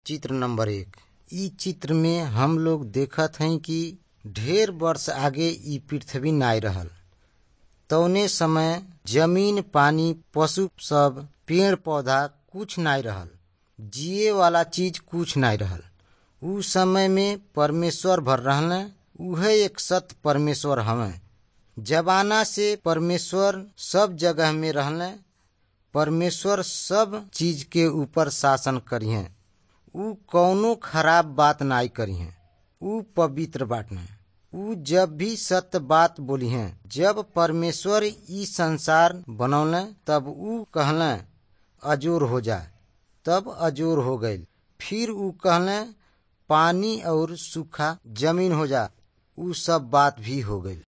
चित्र नंबर एक इ चित्र में हम लोग देखत हई कि ढेर वर्ष आगे इ पृथ्वी नाय रहल तौने समय जमीन पानी पशु सब पेड़ पौधा कुछ नाय रहल जिए वाला चीज कुछ नाय रहल उ समय में परमेश्वर भर रहले उहे एक सत्य परमेश्वर हवे जमाना से परमेश्वर सब जगह में रहले परमेश्वर सब चीज के ऊपर शासन करिहे उ कौनो खराब बात नाय करिहे उ पवित्र बाटने उ जब भी सत्य बात बोलिहे जब परमेश्वर ई संसार बनौले तब उ कहले अजोर हो जा तब अजोर हो गईल फिर उ कहले पानी और सूखा जमीन हो जा उ सब बात भी हो गईल